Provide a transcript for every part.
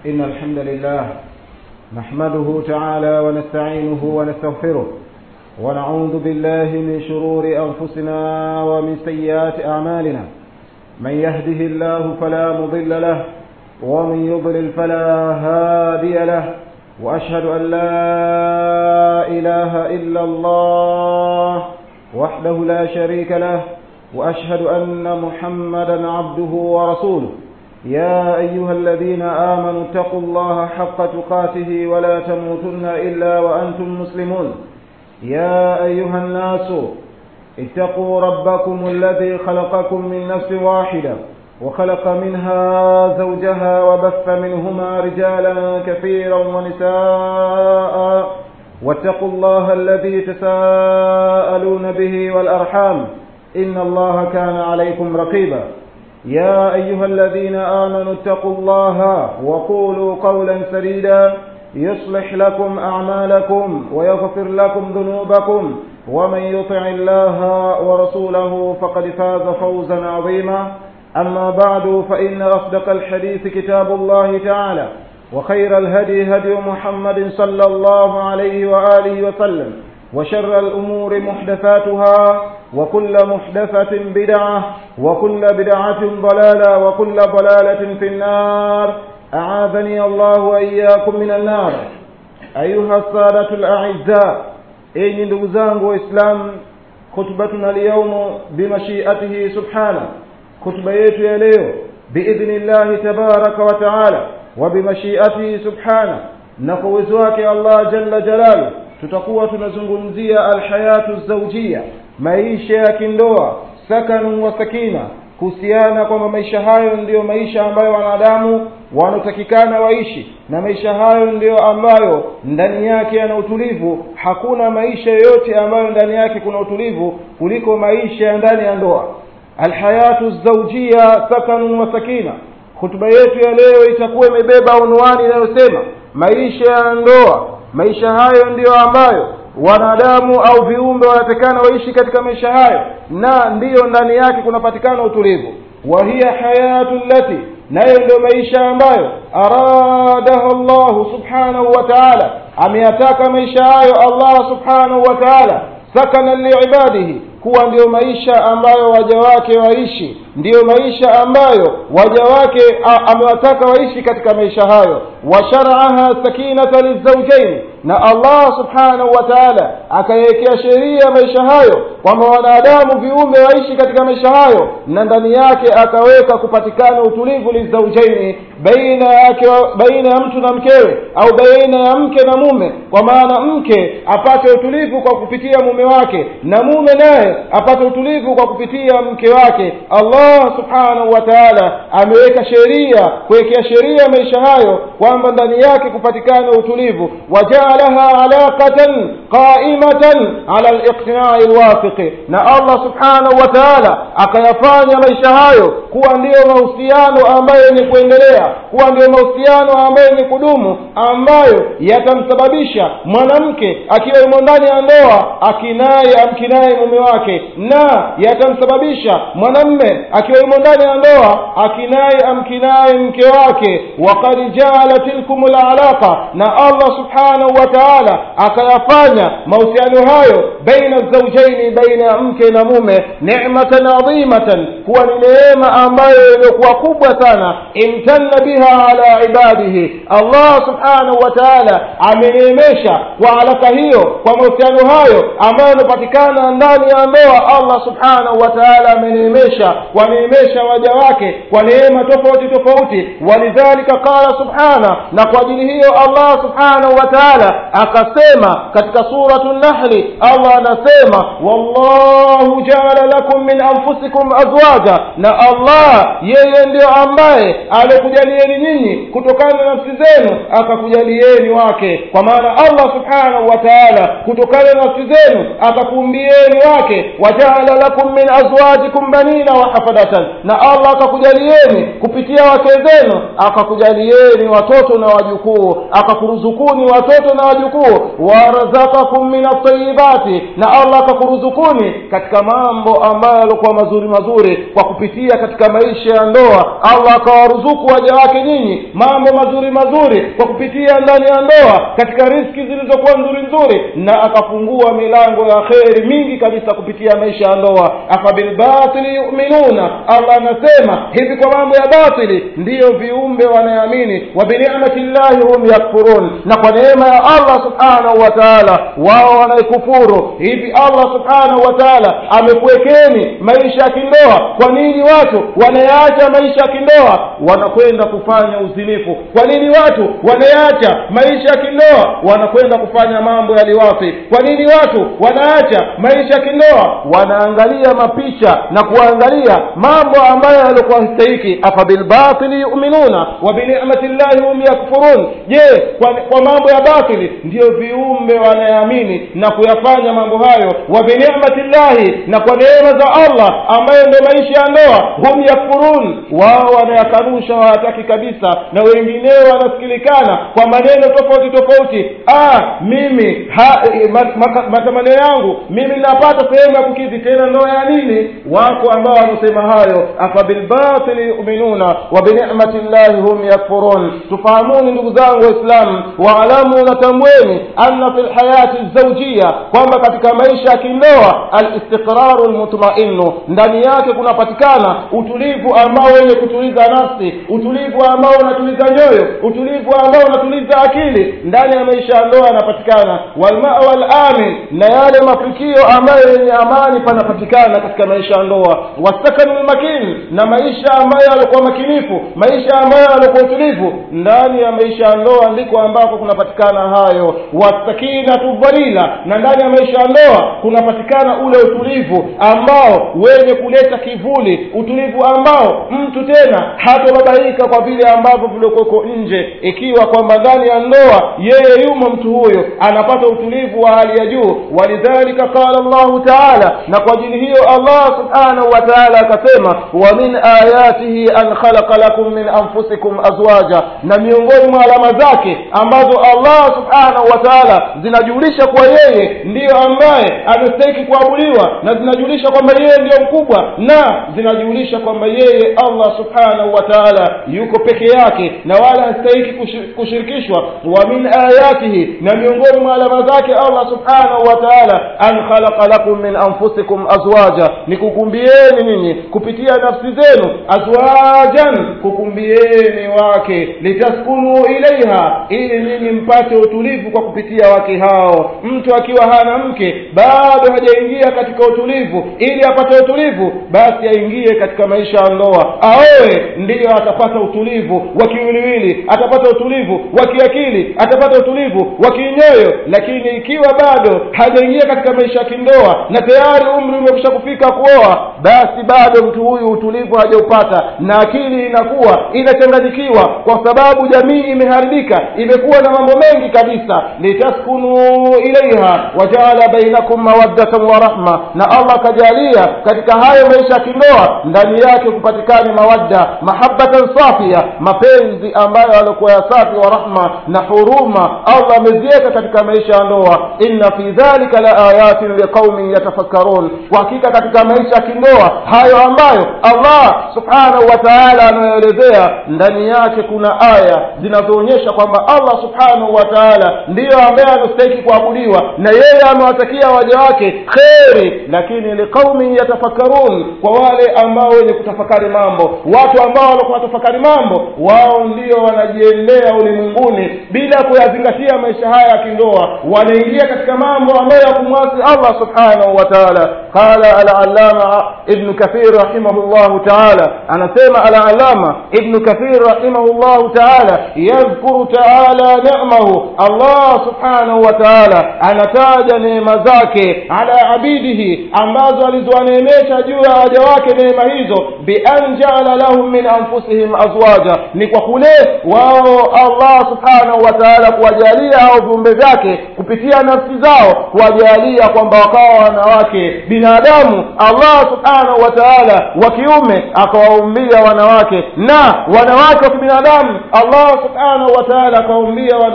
إن الحمد لله نحمده تعالى ونستعينه ونستغفره ونعوذ بالله من شرور أنفسنا ومن سيئات أعمالنا من يهده الله فلا مضل له ومن يضلل فلا هادي له وأشهد أن لا إله إلا الله وحده لا شريك له وأشهد أن محمدا عبده ورسوله يا أيها الذين آمنوا اتقوا الله حق تقاته ولا تموتن إلا وأنتم مسلمون يا أيها الناس اتقوا ربكم الذي خلقكم من نفس واحدة وخلق منها زوجها وبث منهما رجالا كثيرا ونساء واتقوا الله الذي تساءلون به والأرحام إن الله كان عليكم رقيبا يا أيها الذين آمنوا اتقوا الله وقولوا قولا سديدا يصلح لكم أعمالكم ويغفر لكم ذنوبكم ومن يطع الله ورسوله فقد فاز فوزا عظيما أما بعد فإن أصدق الحديث كتاب الله تعالى وخير الهدي هدي محمد صلى الله عليه وآله وسلم وشر الأمور محدثاتها وكل محدثة بدعة وكل بدعة ضلالة وكل ضلالة في النار أعاذني الله وإياكم من النار أيها السادة الأعزاء أي نdugu وإسلام خطبتنا اليوم بمشيئته سبحانه خطبة yetu ya leo بإذن الله تبارك وتعالى وبمشيئته سبحانه na kwa uwezo wake Allah jalla jalalu tutakuwa tunazungumzia alhayatu zawjia maisha ya kindoa sakanu wa sakina kuhusiana kwamba maisha hayo ndiyo maisha ambayo wanadamu wanatakikana waishi na maisha hayo ndiyo ambayo ndani yake yana utulivu hakuna maisha yoyote ambayo ndani yake kuna utulivu kuliko maisha ya ndani ya ndoa alhayatu zawjia sakanu wa sakina hutuba yetu ya leo itakuwa imebeba unwani inayosema maisha ya ndoa maisha hayo ndiyo ambayo wanadamu au viumbe wanatakana waishi katika maisha hayo na ndiyo ndani yake kunapatikana utulivu wa hiya hayatu lati nayo ndio maisha ambayo aradaha llahu subhanahu wa taala ameyataka maisha hayo allah subhanahu wa taala sakana liibadihi kuwa ndiyo maisha ambayo waja wake waishi ndiyo maisha ambayo waja wake amewataka waishi katika maisha hayo washaraaha sakinata lizaujaini na allah subhanahu wa taala akaiwekea sheria maisha hayo kwamba wanadamu viumbe waishi katika maisha hayo na ndani yake akaweka kupatikana utulivu lizaujaini baina yake baina ya mtu na mkewe au baina ya mke na mume kwa maana mke apate utulivu kwa kupitia mume wake na mume naye apate utulivu kwa kupitia mke wake allah subhanahu wa taala ameweka sheria kuwekea sheria maisha hayo kwamba ndani yake kupatikana utulivu wajaalaha alaqatan qaimatan ala liqtinai lwafiqi na allah subhanahu wa taala akayafanya maisha hayo kuwa ndiyo mahusiano ambayo yenye kuendelea kuwa ndiyo mahusiano ambayo yenye kudumu ambayo yatamsababisha mwanamke akiwa yumo ndani ya ndoa akinaye amkinaye mume wake na yatamsababisha mwanamme akiwa yumo ndani ya ndoa akinaye amkinaye mke wake wakad jaala tilkum lalaqa na allah subhanahu wa taala akayafanya mahusiano hayo baina zaujaini baina ya mke na mume nematan adhimatan kuwa ni neema ambayo iliyokuwa kubwa sana imtanna biha ala ibadihi allah subhanahu wa taala ameneemesha kwa alaka hiyo kwa mahusiano hayo ambayo yanapatikana ndani ya ndoa allah subhanahu wa taala ameneemesha waneemesha waja wake kwa neema tofauti tofauti walidhalika qala subhana na kwa ajili hiyo allah subhanahu wa taala akasema katika suratu nahli allah anasema wallahu jaala lakum min anfusikum azwaja na allah yeye ndiyo ambaye alekujalieni nyinyi kutokana na nafsi zenu akakujalieni wake kwa maana allah subhanahu wa taala kutokana na nafsi zenu akakuumbieni wake wajaala lakum min azwajikum banina wa hafadatan na allah akakujalieni kupitia wake zenu akakujalieni watoto na wajukuu akakuruzukuni watoto na na wajukuu warazakakum min atayibati na allah akakuruzukuni katika mambo ambayo yalikuwa mazuri mazuri kwa kupitia katika maisha ya ndoa allah akawaruzuku waja wake nyinyi mambo mazuri mazuri kwa kupitia ndani ya ndoa katika riski zilizokuwa nzuri nzuri na akafungua milango ya kheri mingi kabisa kupitia maisha ya ndoa afabilbatili yuminuna allah anasema hivi kwa mambo ya batili ndiyo viumbe wanaamini wa binicmati llahi hum yakfurun na kwa neema ya allah subhanahu wa taala wao wanaikufuru hivi allah subhanahu wa taala amekuwekeni maisha ya kindoa kwa nini watu wanayaacha maisha ya kindoa wanakwenda kufanya uzinifu kwa nini watu wanayaacha maisha ya kindoa wanakwenda kufanya mambo ya liwafi kwa nini watu wanaacha maisha ya kindoa wanaangalia mapicha na kuangalia mambo ambayo yalikuwa stahiki afabilbatili yuminuna wa binicmati llahi hum yakfurun je kwa, kwa mambo ya batili ndiyo viumbe wanayeamini na kuyafanya mambo hayo wa binicmati llahi na kwa neema za allah ambayo ndio maisha ya ndoa hum yakfurun wao wanayakanusha hawataki kabisa na wengineo wanasikilikana kwa maneno tofauti tofauti ah mimi ha, eh, mat, mat, matamanio yangu mimi napata sehemu ya kukidhi tena ndoa ya nini wako ambao wanasema hayo afabilbatili yuminuna wa binicmati llahi hum yakfurun tufahamuni ndugu zangu waislamu waalamu natambweni anna fi lhayati zaujia kwamba katika maisha ya kindoa alistiqraru lmutmainu ndani yake kunapatikana utulivu ambao wenye kutuliza nafsi utulivu ambao unatuliza nyoyo utulivu ambao unatuliza akili ndani ya maisha ya ndoa yanapatikana walmawa lamin na yale mafikio ambayo yenye amani panapatikana katika maisha ya ndoa wasakanu lmakin na maisha ambayo yalikuwa makinifu maisha ambayo yalikuwa utulivu ndani ya maisha ya ndoa ndiko ambako kunapatikana hayo wasakinatu dhalila na ndani ya maisha ya ndoa kunapatikana ule utulivu ambao wenye kuleta kivuli utulivu ambao mtu tena hatobabaika kwa vile ambavyo vilikuweko nje ikiwa kwamba ndani ya ndoa yeye yumo mtu huyo anapata utulivu wa hali ya juu walidhalika qala llahu taala na kwa ajili hiyo allah subhanahu wa taala akasema wa min ayatihi an khalaqa lakum min anfusikum azwaja na miongoni mwa alama zake ambazo allah subhanahu wa taala zinajulisha kuwa yeye ndiyo ambaye amestahiki kuabudiwa na zinajulisha kwamba yeye ndiyo mkubwa na zinajulisha kwamba yeye allah subhanahu wa taala yuko peke yake na wala hastahiki kushir- kushirikishwa wa min ayatihi na miongoni mwa alama zake allah subhanahu wa taala an khalaqa lakum min anfusikum azwaja ni kukumbieni ninyi kupitia nafsi zenu azwajan kukumbieni wake litaskunu ilaiha ili ninyi mpate utulivu kwa kupitia wake hao mtu akiwa hana mke bado hajaingia katika utulivu ili apate utulivu basi aingie katika maisha ya ndoa aoe ndiyo atapata utulivu wa kiwiliwili atapata utulivu wa kiakili atapata utulivu wa kinyoyo lakini ikiwa bado hajaingia katika maisha ya kindoa na tayari umri umekwisha kufika kuoa basi bado mtu huyu utulivu hajaupata na akili inakuwa inachanganyikiwa kwa sababu jamii imeharibika imekuwa na mambo mengi kabisa litaskunu ilaiha wajaala bainakum mawaddatan wa rahma na allah akajalia katika hayo maisha ya kindoa ndani yake kupatikane mawadda mahabbatan safia mapenzi ambayo alikuwa ya safi wa rahma na huruma allah ameziweka katika maisha ya ndoa inna fi dhalika la ayatin liqaumin yatafakkarun kwa hakika katika maisha ya kindoa hayo ambayo allah subhanahu wa taala anayoelezea ndani yake kuna aya zinazoonyesha kwamba allah subhanahu wa taala ndiyo ambaye anastahiki kuabudiwa na yeye amewatakia waja wake kheri lakini liqaumin yatafakkarun kwa wale ambao wenye kutafakari mambo watu ambao walikuwa watafakari mambo wao ndio wanajiendea ulimwenguni bila kuyazingatia maisha haya ya kindoa wanaingia katika mambo ambayo ya kumwasi allah subhanahu wa taala qala alalama ibnu kathir rahimahullahu taala anasema alalama ibnu kathir rahimahullahu taala yadhkuru taala ni'mahu allah subhanahu wa taala anataja neema zake ala abidihi ambazo alizowaneemesha juu ya waja wake neema hizo bian jaala lahum min anfusihim azwaja ni kwa kule wao allah subhanahu wa taala kuwajalia hao viumbe vyake kupitia nafsi zao kuwajalia kwamba wakawa wanawake binadamu allah subhanahu wa taala wa kiume akawaumbia wanawake na wanawake wa kibinadamu allah subhanahu wa taala akawaumbia wanaume wa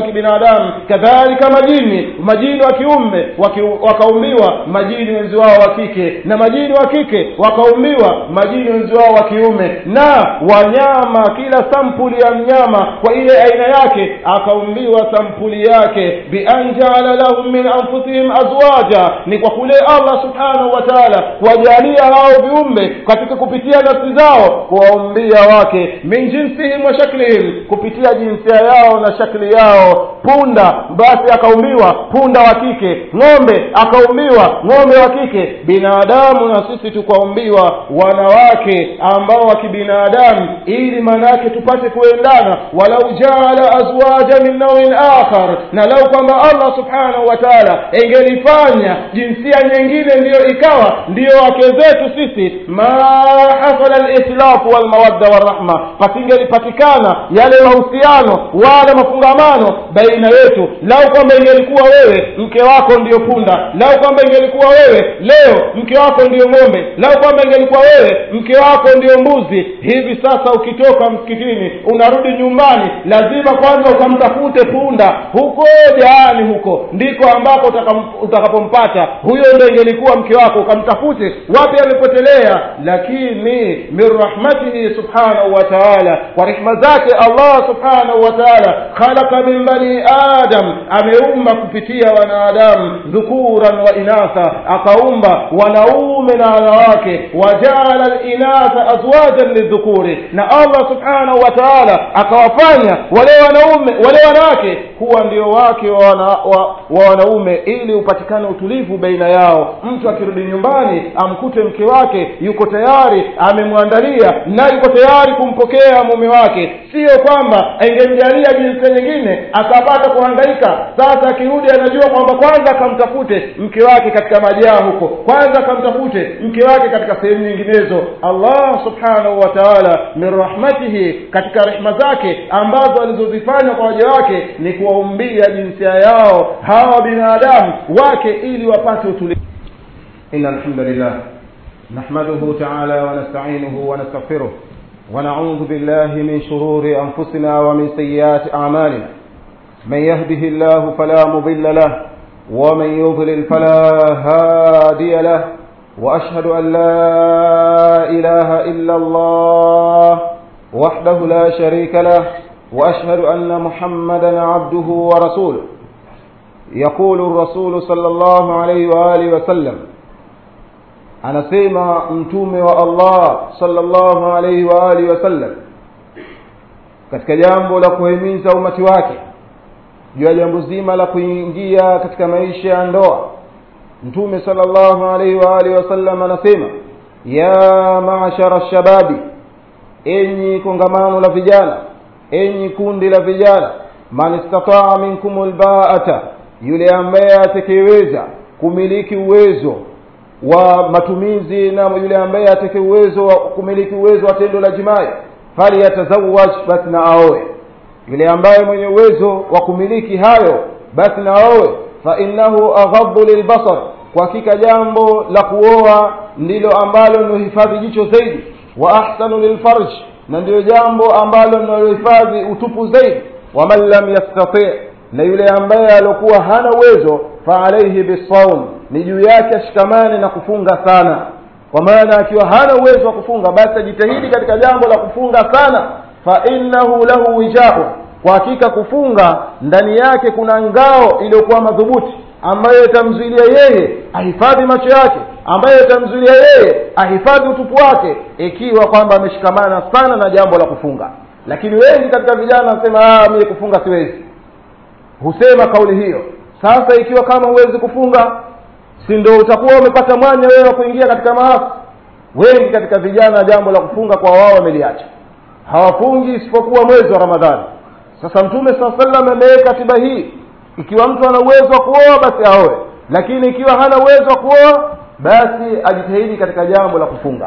kibinadamu kadhalika majini majini wa kiume waki, wakaumbiwa majini wenzi wao wa kike na majini wa kike wakaumbiwa majini wenzi wao wa kiume na wanyama kila sampuli ya mnyama kwa ile aina yake akaumbiwa sampuli yake bian jaala lahum min anfusihim azwaja ni kwa kule allah subhanahu wa taala kuwajalia hao viumbe katika kupitia nafsi zao kuwaumbia wake min jinsihim wa shaklihim kupitia jinsia yao na shakli yao punda basi akaumbiwa punda wa kike ng'ombe akaumbiwa ng'ombe wa kike binadamu na sisi tukaumbiwa wanawake ambao wa kibinadamu ili manake tupate kuendana walau jaala azwaja min nauin akhar na lau kwamba allah subhanahu wa taala engelifanya jinsia nyingine ndiyo ikawa ndiyo wake zetu sisi ma hasala lislafu walmawadda warahma pasingelipatikana yale mahusiano wala mafungamano baina yetu lau kwamba ingelikuwa wewe mke wako ndiyo punda lau kwamba ingelikuwa wewe leo mke wako ndiyo ng'ombe lau kwamba ingelikuwa wewe mke wako ndiyo mbuzi hivi sasa ukitoka msikitini unarudi nyumbani lazima kwanza ukamtafute punda huko jaani huko ndiko ambako utakapompata huyo ndo ingelikuwa mke wako ukamtafute wapi amepotelea lakini min rahmatihi subhanahu wa taala kwa rehma zake allah subhanahu wa taala khalaqa min bani adam ameumba kupitia wanadamu dhukuran wa inatha akaumba wanaume na wanawake wajaala linatha azwajan lidhukuri na allah subhanahu wa taala akawafanya wale wanaume wale wanawake kuwa ndio wake wa, wana, wa, wa wanaume ili upatikane utulivu baina yao mtu akirudi nyumbani amkute mke wake yuko tayari amemwandalia na yuko tayari kumpokea mume wake sio kwamba angemjalia jinsia nyingine akapata kuhangaika sasa akirudi anajua kwamba kwanza akamtafute mke wake katika majaa huko kwanza akamtafute mke wake katika sehemu nyinginezo allah subhanahu wa taala min rahmatihi katika rehma zake ambazo alizozifanya kwa waja wake ni kuwaumbia jinsia yao hawa binadamu wake ili wapate utulivu إن الحمد لله نحمده تعالى ونستعينه ونستغفره ونعوذ بالله من شرور أنفسنا ومن سيئات أعمالنا من يهده الله فلا مضل له ومن يضلل فلا هادي له وأشهد أن لا إله إلا الله وحده لا شريك له وأشهد أن محمدا عبده ورسوله يقول الرسول صلى الله عليه وآله وسلم anasema mtume wa allah sallallahu alaihi wa alihi wasallam katika jambo la kuhimiza umati wake juu ya jambo zima la kuingia katika maisha ya ndoa mtume sallallahu alaihi wa alihi wasallam anasema ya maashara shababi enyi kongamano la vijana enyi kundi la vijana man istataa minkum lbaata yule ambaye atakayeweza kumiliki uwezo wa matumizi na yule ambaye atake uwezo wa kumiliki uwezo wa tendo la jimai falyatazawaj basi na aoe yule ambaye mwenye uwezo wa kumiliki hayo basi na aoe fa innahu aghaddu lilbasar kwa hakika jambo la kuoa ndilo ambalo linohifadhi jicho zaidi wa ahsanu lilfarj na ndiyo jambo ambalo linalohifadhi utupu zaidi waman lam yastati na yule ambaye aliokuwa hana uwezo fa alaihi bisaum ni juu yake ashikamane na kufunga sana kwa maana akiwa hana uwezo wa kufunga basi ajitahidi katika jambo la kufunga sana fa innahu lahu wijau kwa hakika kufunga ndani yake kuna ngao iliyokuwa madhubuti ambayo itamzuilia yeye ahifadhi macho yake ambayo itamzuilia yeye ahifadhi utupu wake ikiwa kwamba ameshikamana sana na jambo la kufunga lakini wengi katika vijana wanasema mie kufunga siwezi husema kauli hiyo sasa ikiwa kama huwezi kufunga si ndo utakuwa umepata mwanya wewe wa kuingia katika maafa wengi katika vijana jambo la kufunga kwa wao wameliacha hawafungi isipokuwa mwezi wa ramadhani sasa mtume saa salam ameweka tiba hii ikiwa mtu ana uwezo wa kuoa basi aoe lakini ikiwa hana uwezo wa kuoa basi ajitahidi katika jambo la kufunga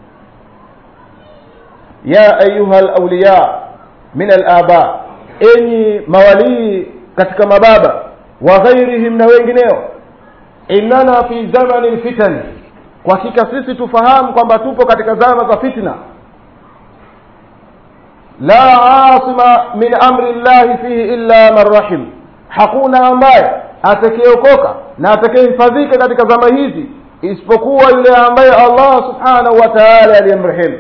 ya ayuha lauliya min alaba enyi mawalii katika mababa wa ghairihim na wengineo innana fi zamani lfitani kwa hakika sisi tufahamu kwamba tupo katika zama za fitna la asima min amri llahi fihi illa man rahim hakuna ambaye atakayeokoka na atakayehifadhika katika zama hizi isipokuwa yule ambaye allah subhanahu wa taala aliyemrehemu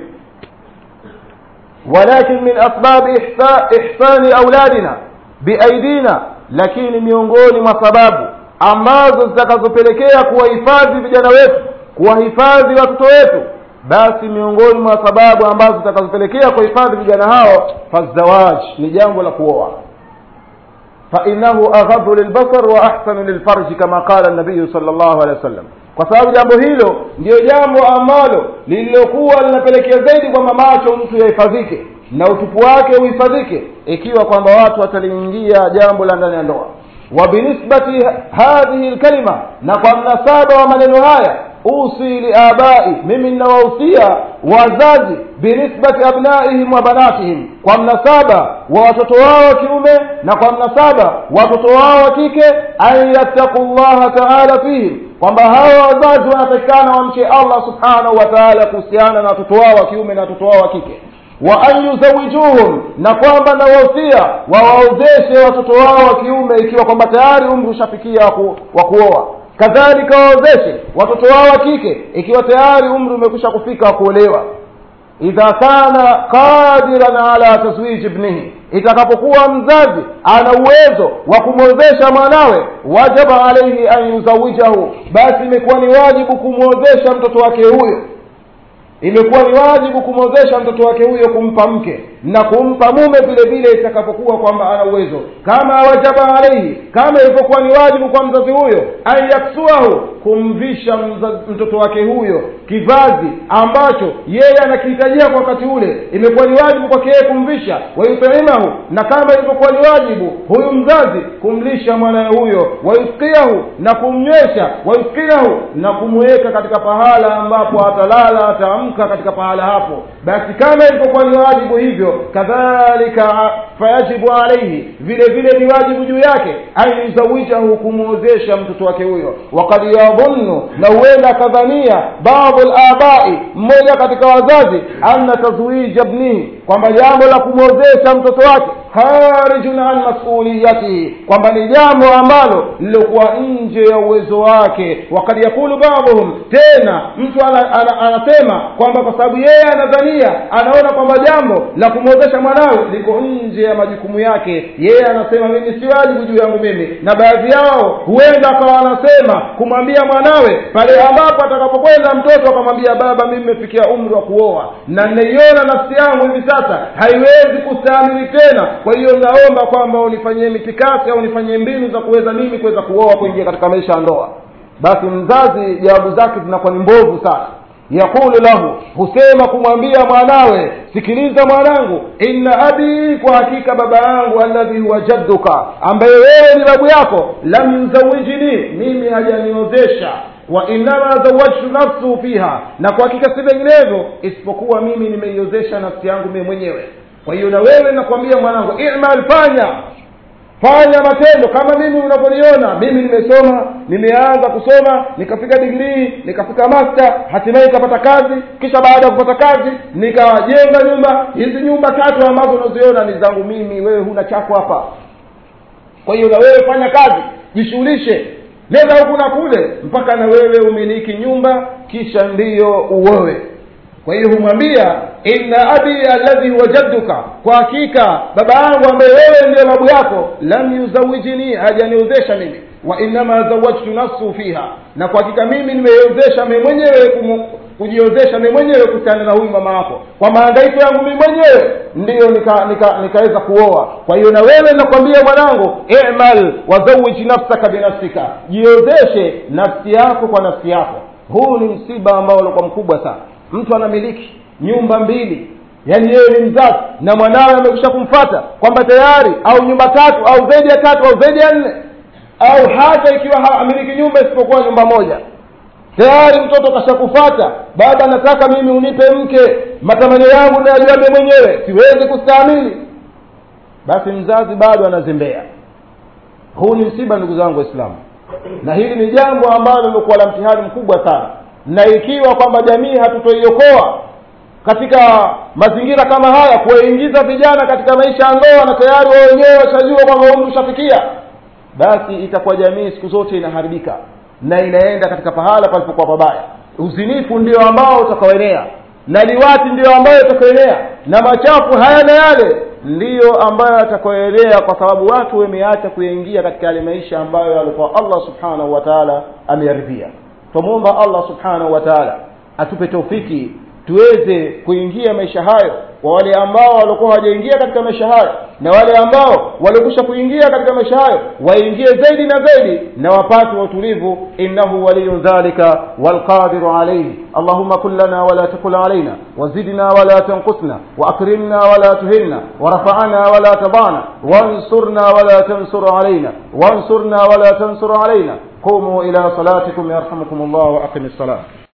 walakin min asbabi ihsa, ihsani auladina biaidina lakini miongoni mwa sababu ambazo zitakazopelekea kuwahifadhi vijana wetu kuwahifadhi watoto wetu basi miongoni mwa sababu ambazo zitakazopelekea kuhifadhi vijana hao fazawaj ni jambo la kuoa fainahu aghadhu lilbasar wa ahsanu lilfarji kama qala nabiyu sal llahu alehi wa sallam kwa sababu jambo hilo ndiyo jambo ambalo lililokuwa linapelekea zaidi kwamba macho mtu yahifadhike na utupu wake uhifadhike ikiwa kwamba watu wataliingia jambo la ndani ya ndoa wa binisbati hadhihi lkalima na kwa mnasaba wa maneno haya usi liabai mimi ninawahusia wazazi binisbati abnaihim wa banatihim kwa mnasaba wa watoto wao wa kiume na kwa mnasaba watoto wao wa kike an yattaqu llaha taala fihim kwamba hawa wazazi wanatakikana wamche allah subhanahu wa taala kuhusiana na watoto wao wa kiume na watoto wao wa kike wa an yuzawijuhum na kwamba nawahusia wawaozeshe watoto wao wa kiume ikiwa kwamba tayari umri ushafikia wa kuoa kadhalika waozeshe watoto wao wa kike ikiwa tayari umri umekwisha kufika wa kuolewa idha kana qadiran ala tazwiji ibnihi itakapokuwa mzazi ana uwezo wa kumwozesha mwanawe wajaba alaihi an yuzawijahu basi imekuwa ni wajibu kumwozesha mtoto wake huyo imekuwa ni wajibu kumwozesha mtoto wake huyo kumpa mke na kumpa mume vile vile itakapokuwa kwamba ana uwezo kama wajaba alaihi kama ilivyokuwa ni wajibu kwa mzazi huyo an yaksuahu kumvisha mtoto wake huyo kivazi ambacho yeye anakihitajia kwa wakati ule imekuwa ni wajibu kwake yeye kumvisha wayutaimahu na kama ilivyokuwa ni wajibu huyu mzazi kumlisha mwanaye huyo wayuskiahu na kumnywesha wayuskinahu na kumweka katika pahala ambapo atalala ataamka katika pahala hapo basi kama ilivyokuwa ni wajibu hivyo kadhalika fayajibu alaihi vile vile ni wajibu juu yake an yuzawijahu kumwozesha mtoto wake huyo wakad yadhunnu na huenda akadhania baadhu labai mmoja katika wazazi anna tazwija bnihi kwamba jambo la kumwozesha mtoto wake kharijun an masuliyatihi kwamba ni jambo ambalo lilokuwa nje ya uwezo wake wakad yakulu baadhuhum tena mtu ana, ana, anasema kwamba kwa sababu yeye anadhania anaona kwamba jambo la kumwozesha mwanawe liko nje ya majukumu yake yeye anasema mimi si wajibu juu yangu mimi na baadhi yao huenda akawa anasema kumwambia mwanawe pale ambapo atakapokwenda mtoto akamwambia baba mimi nimefikia umri wa kuoa na ninaiona nafsi yangu hivi sasa haiwezi kustahimili tena kwa hiyo naomba kwamba unifanyie mitikasi au unifanyie mbinu za kuweza mimi kuweza kuoa kuingia katika maisha ya ndoa basi mzazi jawabu zake zinakuwa ni mbovu sana yaqulu lahu husema kumwambia mwanawe sikiliza mwanangu inna abi kwa hakika baba yangu alladhi huwa jadduka ambaye wewe ni babu yako lam yuzawijini mimi hajaniozesha wa innama zawajtu nafsu fiha na kwa hakika si vinginevyo isipokuwa mimi nimeiozesha nafsi yangu mimi mwenyewe kwa hiyo na wewe nakwambia mwanangu imal fanya fanya matendo kama mimi unavyoniona mimi nimesoma nimeanza kusoma nikafika digrii nikafika master hatimaye nikapata kazi kisha baada ya kupata kazi nikajenga nyumba hizi nyumba tatu ambazo unaziona ni zangu mimi wewe huna chako hapa kwa hiyo na wewe fanya kazi jishughulishe nenda huku na kule mpaka na wewe umiliki nyumba kisha ndiyo uowe kwa hiyo humwambia inna abi alladhi huwa jadduka kwa hakika baba yangu ambaye wewe ndiye babu yako lam yuzawijini hajaniozesha mimi wa innama zawajtu nafsu fiha na kwa hakika mimi nimeiozesha mimi mwenyewe kujiozesha mimi mwenyewe kuhusiana na huyu mama wako kwa maangaiko yangu mimi mwenyewe ndiyo nikaweza nika, nika kuoa kwa hiyo na wewe nakwambia mwanangu imal wazawij nafsaka binafsika jiozeshe nafsi yako kwa nafsi yako huu ni msiba ambao ulikuwa mkubwa sana mtu anamiliki nyumba mbili yaani yeye ni mzazi na mwanawe amekusha kumfata kwamba tayari au nyumba tatu au zaidi ya tatu au zaidi ya nne au hata ikiwa amiliki nyumba isipokuwa nyumba moja tayari mtoto kashakufata baba nataka mimi unipe mke matamanio yangu nayajua mie mwenyewe siwezi kustahimili basi mzazi bado anazembea huu ni msiba ndugu zangu waislamu na hili ni jambo ambalo lilikuwa la mtihani mkubwa sana na ikiwa kwamba jamii hatutoiokoa katika mazingira kama haya kuwaingiza vijana katika maisha ya ndoa na tayari wao wenyewe washajua kwamba umri ushafikia basi itakuwa jamii siku zote inaharibika na inaenda katika pahala palipokuwa pabaya uzinifu ndio ambao utakaoenea na liwati ndiyo ambayo itakaoenea na machafu haya na yale ndiyo ambayo yatakaoenea kwa sababu watu wameacha kuingia katika yale maisha ambayo alikuwa allah subhanahu wa taala ameyaridhia twamwomba allah subhanahu wa taala atupe taufiki tuweze kuingia maisha hayo kwa wale ambao walikuwa hawajaingia katika maisha hayo na wale ambao walikwisha kuingia katika maisha hayo waingie zaidi na zaidi na wapate utulivu innahu waliyu dhalika walqadiru alayhi allahumma kun lana wala takul alaina wazidna wala tanqusna واكرمنا ولا تهنا ورفعنا ولا تضعنا وانصرنا ولا تنصر علينا وانصرنا ولا تنصر علينا قوموا الى صلاتكم يرحمكم الله واقم الصلاه